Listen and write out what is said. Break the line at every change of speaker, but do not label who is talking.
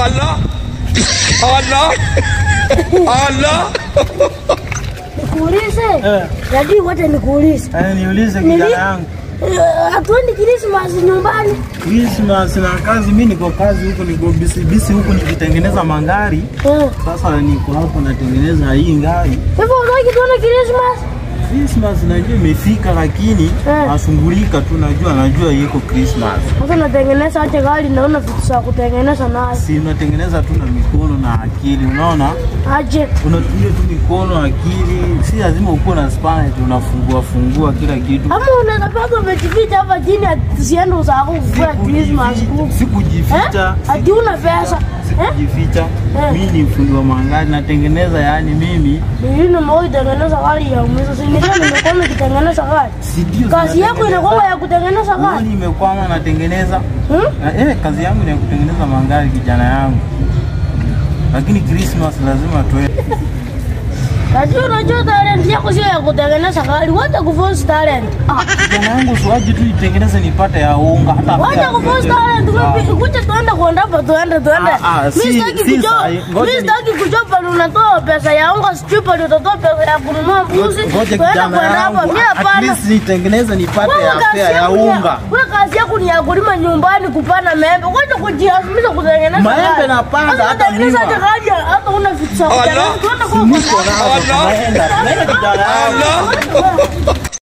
Allah. Allah. Allah.
Nikuulize.
Eh.
Dadi, wacha nikuulize.
Eh, niulize
Nili-
kijana yangu.
Eh, Hatuendi Krismasi nyumbani.
Christmas na kazi, mimi niko kazi huko, niko bisi bisi huko nikitengeneza magari.
Eh.
Sasa niko hapo natengeneza hii ngari.
Hivyo unataka tuone Krismasi?
Christmas najua imefika, lakini
Eh.
nashughulika tu, najua najua iko Christmas.
Sasa natengeneza aje gari naona vitu za kutengeneza nayo.
Si unatengeneza tu na mikono na akili, unaona,
Aje.
unatumia tu mikono, akili, si lazima ukuwe na spana eti unafungua fungua kila kitu.
Ama unaweza paka umejificha hapa chini tusiende usahau kufua Krismasi huku.
Sikujificha, sikujificha,
Eh? Ati una pesa. Eh?
sikujificha.
Eh.
Mimi ni mfundi wa magari, natengeneza yani mimi
Mimi nimewahi tengeneza gari ya umiza. Si ndio nimekuwa nikitengeneza gari.
si ndio
Kazi yako
natengeneza-
inakuwa ya kutengeneza gari.
Unaona imekwama natengeneza.
Hmm?
Na, eh, kazi yangu ni ya kutengeneza magari kijana yangu. Lakini Christmas lazima tuende.
Ati unajua talent yako sio ya kutengeneza gari. Wacha kuforce talent. Ah.
Kijana yangu siwaji tu itengeneze nipate ya unga hata
Wacha
pia-
kuforce talent.
Ah.
Kuja tuende kuenda hapa tuende tuende.
Ah, ah,
Mimi
si-
sitaki
si
kujua.
sahi. Ngoja
Mimi
ni-
sitaki kujua pale unatoa pesa ya unga, sijui pale utatoa pesa ya kununua mbuzi.
Ngoja
Tuende
kijana
kuenda hapa.
yangu,
Mimi
at
hapana.
least nitengeneze nipate
Wewe
ya
kazi
fea ya
yako ni
unga.
Wewe kazi yako ni ya kulima nyumbani kupanda maembe. Wacha kujiazimisha kutengeneza.
Maembe
gari.
napanda,
Sasa
hata
unatengeneza
miwa.
aje gari ya- hata una vitu za
Allah.
kutengeneza. Tuende kwa
Niko nazo,
Allah.
tunaenda. Tunaenda kijana yangu.
Allah.